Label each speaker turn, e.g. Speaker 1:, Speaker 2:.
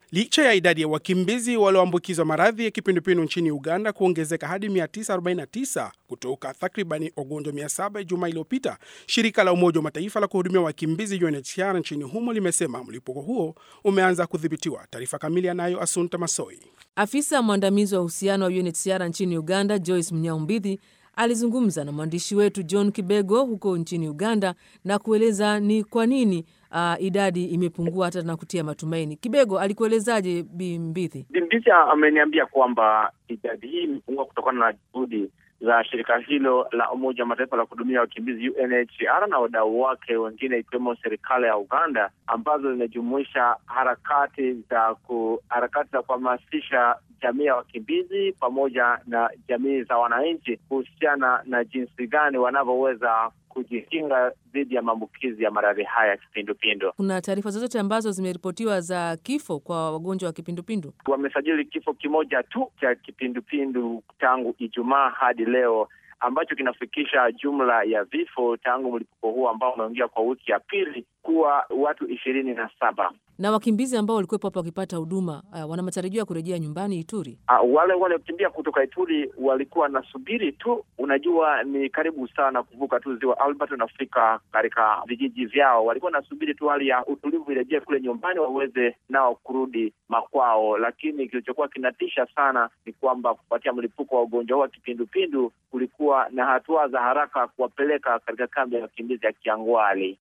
Speaker 1: Licha ya idadi ya wakimbizi walioambukizwa maradhi ya kipindupindu nchini Uganda kuongezeka hadi 949 kutoka takribani wagonjwa 700 juma iliyopita, shirika la Umoja wa Mataifa la kuhudumia wakimbizi UNHCR nchini humo limesema mlipuko huo umeanza kudhibitiwa. Taarifa kamili anayo Asunta Masoi.
Speaker 2: Afisa mwandamizi wa uhusiano wa UNHCR nchini Uganda, Joyce Mnyaumbidhi, alizungumza na mwandishi wetu John Kibego huko nchini Uganda na kueleza ni kwa nini uh, idadi imepungua hata na kutia matumaini. Kibego alikuelezaje Bimbithi?
Speaker 3: Bimbithi ameniambia kwamba idadi hii imepungua kutokana na juhudi za shirika hilo la Umoja wa Mataifa la kuhudumia wakimbizi UNHCR na wadau wake wengine ikiwemo serikali ya Uganda ambazo zinajumuisha harakati za ku, harakati za kuhamasisha jamii ya wakimbizi pamoja na jamii za wananchi kuhusiana na jinsi gani wanavyoweza kujikinga dhidi ya maambukizi ya maradhi haya ya kipindupindu.
Speaker 2: Kuna taarifa zozote ambazo zimeripotiwa za kifo kwa wagonjwa wa kipindupindu?
Speaker 3: Wamesajili kifo kimoja tu cha kipindupindu tangu Ijumaa hadi leo ambacho kinafikisha jumla ya vifo tangu mlipuko huo ambao unaingia kwa wiki ya pili kuwa watu ishirini na saba.
Speaker 2: Na wakimbizi ambao walikuwepo hapa wakipata huduma uh, wana matarajio ya kurejea nyumbani Ituri?
Speaker 3: Uh, wale waliokimbia kutoka Ituri walikuwa wanasubiri tu, unajua ni karibu sana kuvuka tu ziwa Albert unafika katika vijiji vyao. Walikuwa wanasubiri tu hali ya utulivu irejee kule nyumbani waweze nao kurudi makwao, lakini kilichokuwa kinatisha sana ni kwamba kufuatia mlipuko wa ugonjwa huu wa kipindupindu kulikuwa na hatua za haraka kuwapeleka katika kambi ya wakimbizi ya Kiangwali.